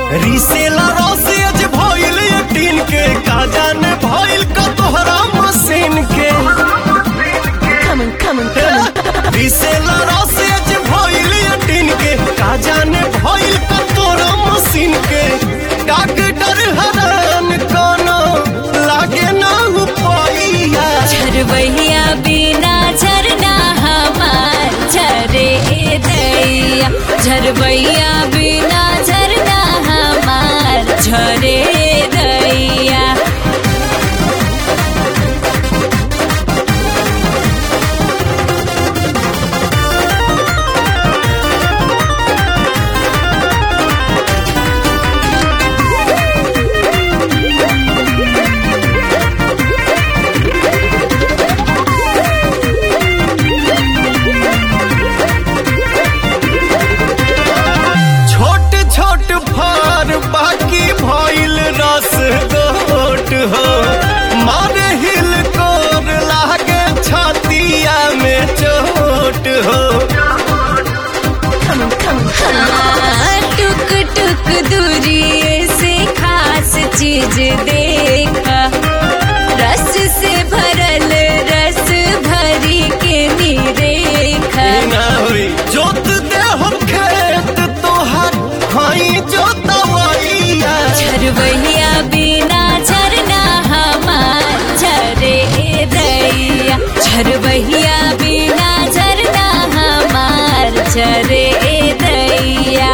रिसेला रसेज भइल टीन के का जाने भइल का तोहरा मशीन के Coming, coming, coming. रिसेला रसेज भइल टीन के का जाने भइल का तोहरा मशीन के डॉक्टर हरान कोनो लागे ना उपाइया झरबहिया बिना झरना हमार झरे दैया झरबहिया बिना झरना हमार झरे दैया छोट छोट फार बाकी भइल रस गोट हो मारे हिल कोर लागे छतिया में चोट हो हाँ, टुक टुक दूरी से खास चीज देखा रस से भरल रस भरी के निरेखा ना होई जोत दे हम खेत तोहर हई जोतवैया झरबहिया बिना झरना हमार झरे दैया झरबहिया बिना झरना हमार झरे दैया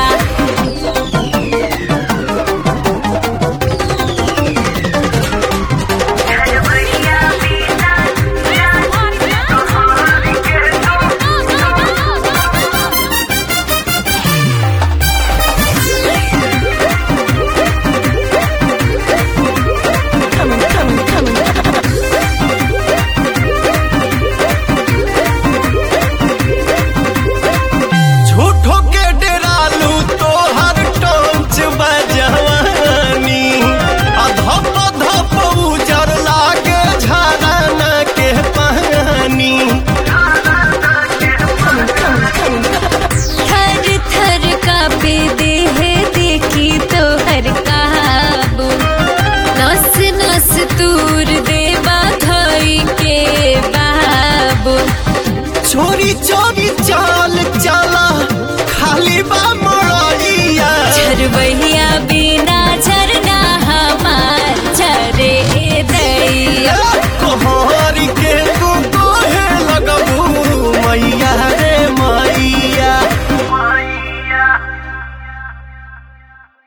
झूठो के डेरालू तोहर टोंच बजवानी आ धप धप उजर लागे झरना के पानी थर थर कापे देह देखी तो हर काबू नस नस तूर देवा धई के बाबू चोरी चोरी चाल चला खाली बा मोड़िया झरबहिया बिना